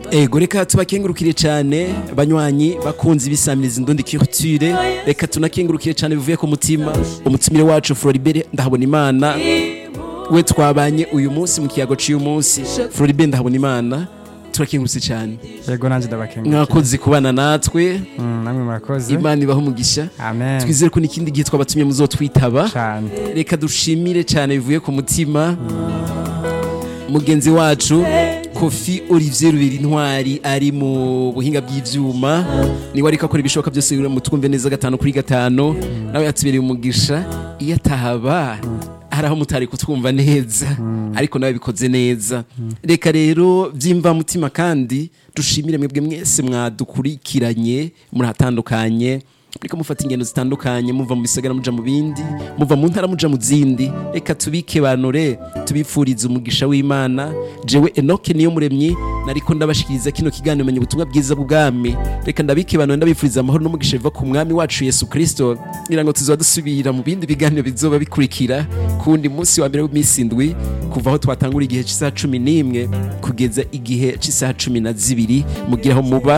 ego reka tubakengurukire cyane banywanyi bakunze ibisamiriza indundi culture reka tunakengurukire cyane bivuye ku mutima umutumire wacu Floribert ndahabona imana we twabanye uyu munsi mu kiyago cy'uyu munsi Floribert ndahabona imana turakengurutse cyane yego nanjye ndabakengurukiye mwakoze kubana natwe Mm, namwe murakoze imana ibaho umugisha amen twizere ko n'ikindi gihe twabatumye muzotwitaba cyane reka dushimire cyane bivuye ku mutima mugenzi wacu kofi olivier rubera intwari ari mu buhinga bw'ivyuma niwe ariko akora ibishoboka byose kugira ngo twumve neza gatanu kuri gatanu nawe yatubereye umugisha iyo atahaba hari aho mutari kutwumva neza ariko nawe bikoze neza reka rero byimva mutima kandi dushimire mwebwe mwese mwadukurikiranye murahatandukanye muriko mufata ingendo zitandukanye muva mu bisagara muja mu bindi muva mu ntara muja mu zindi reka tubike banure tubipfurize umugisha w'imana jewe enoke niyo muremyi nariko ndabashikiriza kino kiganiro menye ubutumwa bwiza bw'ubwami reka ndabike banure ndabipfuriza amahoro n'umugisha biva ku mwami wacu yesu kristo ngira ngo tuzoba dusubira mu bindi biganiro bizoba bikurikira kundi munsi wa mbere w'iminsi indwi kuva aho twatangura igihe cy'isaha cumi n'imwe kugeza igihe cy'isaha cumi na zibiri mugire aho muba